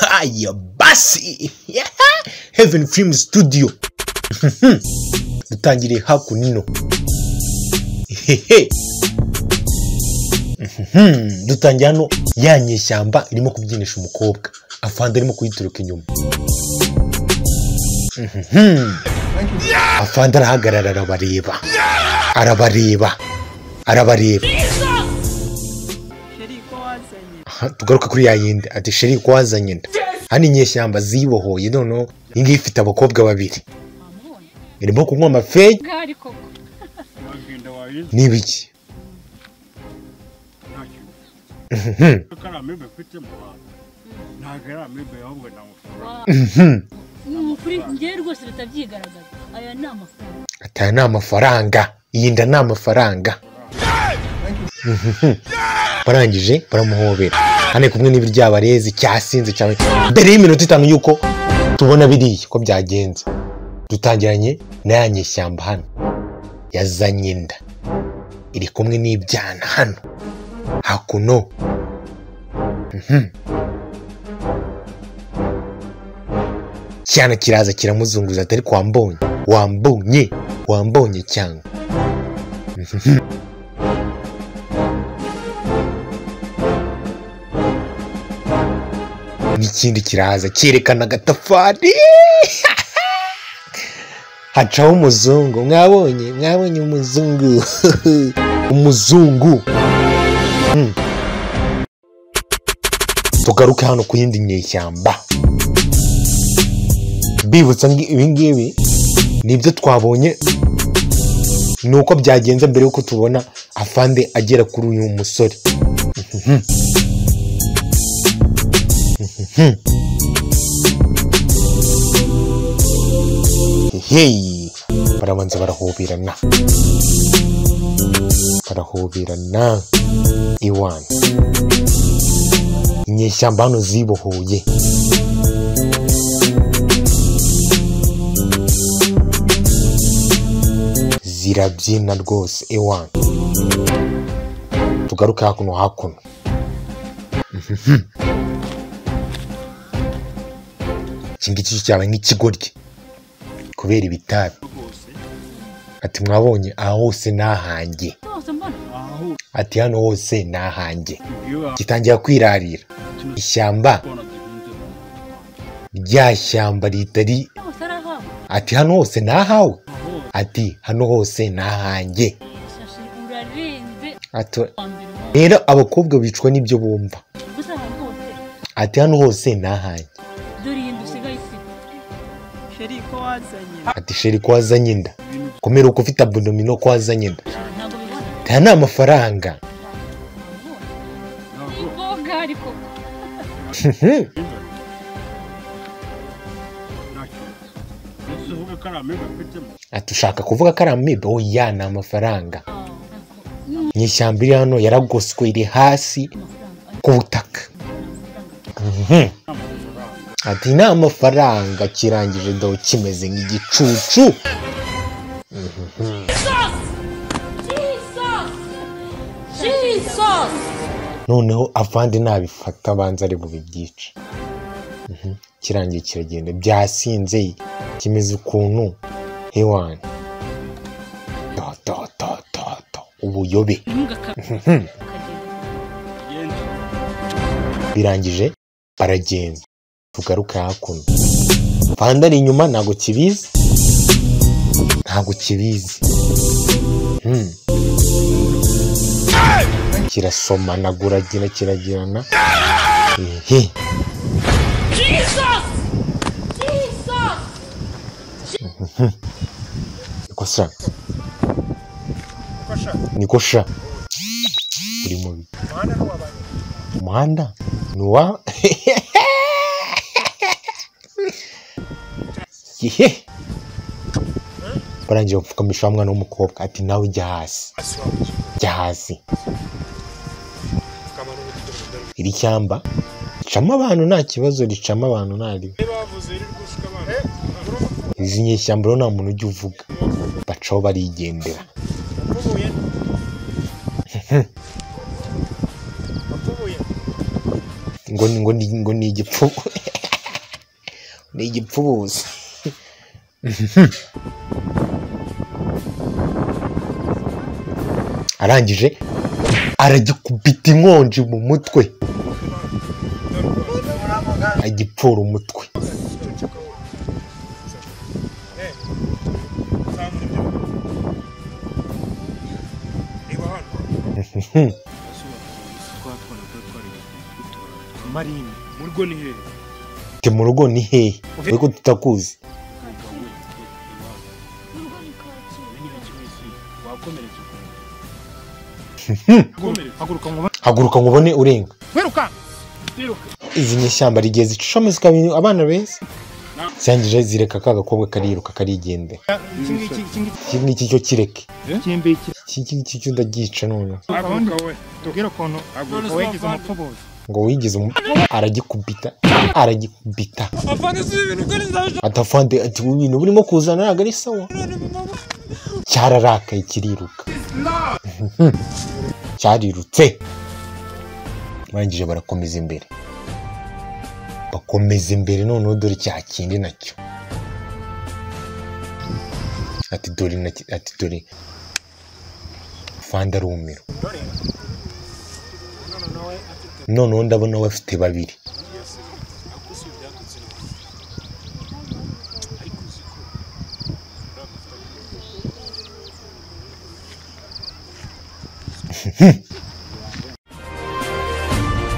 Haya basi yeah. Heaven Film Studio dutangiriye hakuno hehe Mhm, dutangiye hano ya nyeshyamba irimo kubyinisha umukobwa afande arimo kuyituruka inyuma Mhm. afande arahagarara arabareba arabareba arabareba sheri ko wazanye Aha, tugaruke kuri ya yindi ati sheri ko wazanye nda hano inyeshyamba zibohoye noneho iyi ngiyi ifite abakobwa babiri wamubonye irimo kunywa amafeyi bwari koko wagenda wabizi n'ibiki nta kintu Mhm. kuko ari amibe mfite mu bantu ntabwo ari amibe ahubwo ni amafaranga Wa- Mhm. Mm, kuri njyewe rwose bitabyigaragaza aya ni amafaranga ati aya ni amafaranga iyi nda ni amafaranga Mhm. barangije baramuhobera hano ari kumwe n'ibiryabarezi cyasinze cyane mbere y'iminota itanu y'uko tubona biriya ko byagenze dutangiranye na ya nyeshyamba hano yazanye inda iri kumwe n'ibyana hano hakuno Mhm. cyana kiraza kiramuzunguza atari kwa mbonye wambonye wambonye cyangwa n'ikindi kiraza cyerekana agatafari hacaho umuzungu mwabonye mwabonye umuzungu umuzungu Mm. tugaruke hano ku yindi nyeshyamba bibutsa ngi- ibi ngibi ni ibyo twabonye ni uko byagenze mbere y'uko tubona afande agera kuri uyu musore Mhm. Mhm. Hey! barabanza barahoberana barahoberana iwana inyeshyamba hano zibohoye zirabyina rwose ewani tugaruke hakuno hakuno Mhm. iki ngiki cyo cyaba nk'ikigoryi kubera ibitabi rwose ati mwabonye aha hose ni ahanjye rwose mbona aho ati hano hose ni ahanjye iyo gitangira kwirarira ishyamba wakubona duhinze mu Rwanda. rya shyamba ritari rwose arahawe ati hano hose ni ahawe aho ati hano hose ni ahanjye shashi urarenze Ati, wa mbere wa- rero abakobwa bicwa n'ibyo bumva gusa aha rwose ati hano hose ni ahanjye dore iyi nda usigaye isiga sheri ko wazanye ati sheri ko wazanye inda ibintu komera uko ufite abonomino ko wazanye inda ntabwo bibona aya ni amafaranga wamubonye ntabwo iko bwari koko bihinze nta kintu ndetse uvuge ko ari amibe mfite mu ati ushaka kuvuga ko ari amibe oya ni amafaranga Ah, mm, inyeshyamba iri hano yaragoswe iri hasi amafaranga ku butaka amafaranga Mhm. amafaranga ati ni amafaranga kirangije do kimeze nk'igicucu noneho avandi nabifata abanza ari bubibyica Mhm. kirangiye kiragenda byasinze kimeze ukuntu hewani dododododo ubuyobe ntugaka Mhm. ukagenda genda birangije baragenda tugaruke hakuno panda ari inyuma ntabwo kibizi ntabwo kibizi Hmm. kirasomanaguragina kiragirana ehe Mhm. niko sha kuko ashaka niko sha uri mubi umuhanda ni uw'abantu umuhanda ni uwa yehe barangije bapfukamisha wa mwana w'umukobwa ati nawe ujya hasi jya hasi akamaro k'ubudodo iri shyamba ricamo abantu nta kibazo ricamo abantu nta rimwe niba bavuze riri gusuka abantu urabona izi nyeshyamba rero nta muntu ujya uvuga bacaho barigendera apfubuye apfubuye ngo ni- ngo ni- ngo ni igipfubu ni igipfubuzi arangije aragikubita inkonji mu mutwe agipfura umutwe marini mu rugo ni hehe ati mu rugo ni hehe ariko tutakuzi wakomeretse ukuntu Haguruka, haguruka ngo ubone- haguruka ngo ubone urenga wiruka wiruka izi nyishyamba rigiye zicushamo zikaba abana beza zirangije zireka ka gakobwa kariruka karigendera iki ngiki iki ngiki iki ngiki cyo kireke iki ngiki iki ngiki cyo ndagica noneho haguruka we tubwire ukuntu haguruka wagize umupfubuzi ngo wigize umu aragikubita aragikubita atafande ati ubu bintu burimo kuzana ntabwo ari sawa cyararakaye kiriruka cyarirutse barangije barakomeza imbere bakomeza imbere noneho dore cya kindi nacyo ati dore nacyo ati dore fanda arumiro noneho ndabona bafite babiri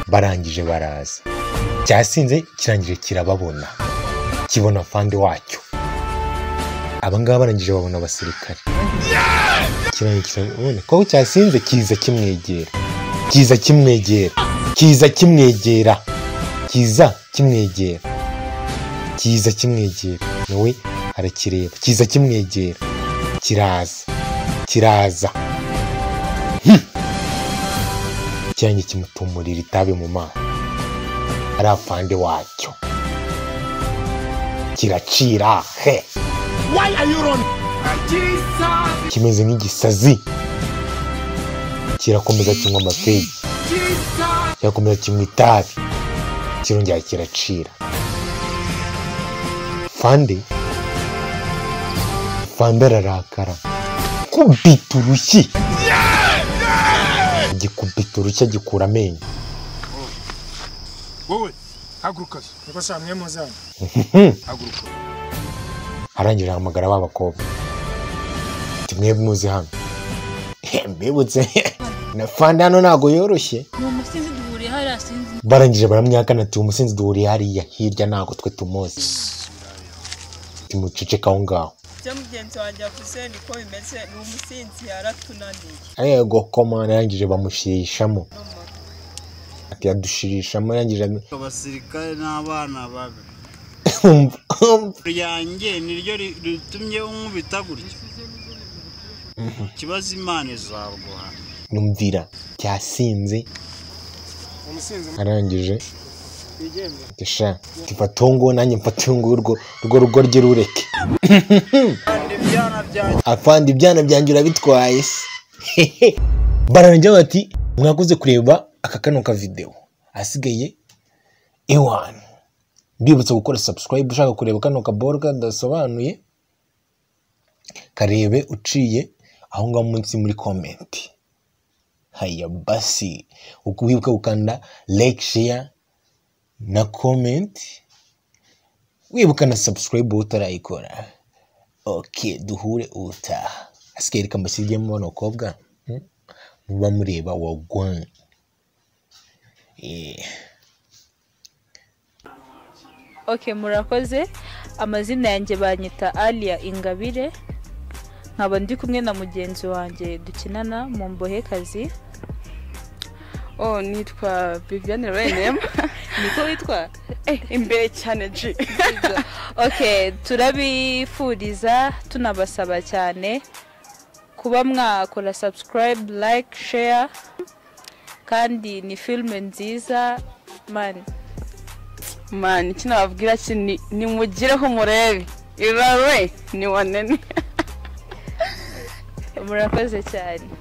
barangije baraza cyasinze kirangije kirababona kibona fande wacyo abangaba barangije babona abasirikare kirangije kirababona ko cyasinze kiza kimwegera kiza kimwegera kiza kimwegera kiza kimwegera kiza kimwegera nawe arakireba kiza kimwegera kiraza kiraza cyanjye kimutumurira itabi mu maso ari afande wacyo kiracira he kimeze nk'igisazi kirakomeza kinywa amafegi kirakomeza kinywa itabi kirongera kiracira fande fande ararakara kubita urushyi gikubita urushyi agikura amenyo wowe haguruka niko saa mwe muzana haguruka arangije ahamagara ba bakobwa ati mwe muze hano He, mbibutse na fanda hano ntabwo yoroshye ni umusinzi duhuriye hariya sinzi barangije baramwihakana ati umusinzi duhuriye hariya hirya ntabwo twe tumuzi timuceceka aho ngaho byo mugenzi wanjye yavuze niko bimeze ni umusinzi yaratunaniye yego komana arangije bamushirishamo ati yadushirishamo arangije am- abasirikare n'abana babi umva, umva. ryanjye niryo ri- ritumye unkubita gutya ikibazo imana izaguhana numvira cyasinze umusinzi arangije mwigende ati sha tifata uwo nguwo nanjye mfata uwo nguwo urwo- urwo rugo rye rureke kandi ibyana byanjye afande ibyana byanjye urabitwaye se bararangira bati mwakoze kureba aka kano ka videwo hasigaye ewani mbibutsa gukora subscribe ushaka kureba kano kaboro kadasobanuye karebe uciye aho ngaho munsi muri komenti haya basi wibuka gukanda like share na comment wibuka na subscribe utarayikora oke duhure ubutaha asigaye reka mbashyirigemo bano bakobwa hmm? muba mureba wagwan yeah. ok murakoze amazina yanjye banyita aliya ingabire nkaba ndi kumwe na mugenzi wanjye dukinana mu mbohekazi oh nitwa viviane renem niko witwa imbere cyane ji ok turabifuriza tunabasaba cyane kuba mwakora subscribe like share kandi ni filime nziza mani mani iki nababwira ki ni- nimugireho murebe irare ni wanene murakoze cyane